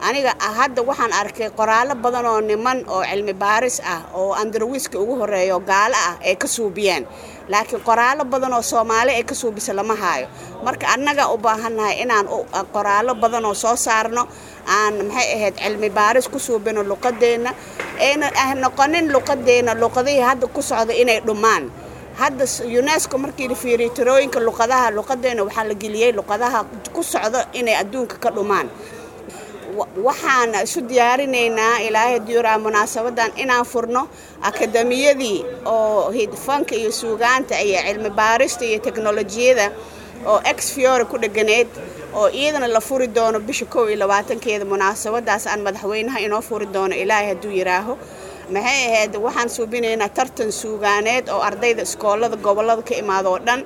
aniga hadda waxaan arkay qoraallo badan oo niman oo cilmi baaris ah oo andarwiska ugu horeeyo gaalo ah ay ka suubiyeen laakiin qoraallo badan oo soomaali ay ka suubisa lama haayo marka annaga u baahannahay inaan qoraallo badan oo soo saarno aan maxay ahayd cilmi baaris ku suubino luqadeenna ayna noqonin luqadeenna luqadihii hadda ku socda inay dhumaan hadda unesco markii la fiiriyo tirooyinka luqadaha luqadeena waxaa la geliyey luqadaha ku socda inay adduunka ka dhumaan waxaan isu diyaarinaynaa ilaahay diuraa munaasabadan inaan furno akademiyadii oo hidfanka iyo suugaanta iyo cilmi baarista iyo teknolojiyada oo ex fiore ku dheganeed oo iyadana la furi doono bisha kow iyo labaatankeeda munaasabadaas aan madaxweynaha inoo furi doono ilaahay hadduu yidhaaho maxay ahayd waxaan suubinaynaa tartan suugaaneed oo ardayda iskoolada gobollada ka imaado oo dhan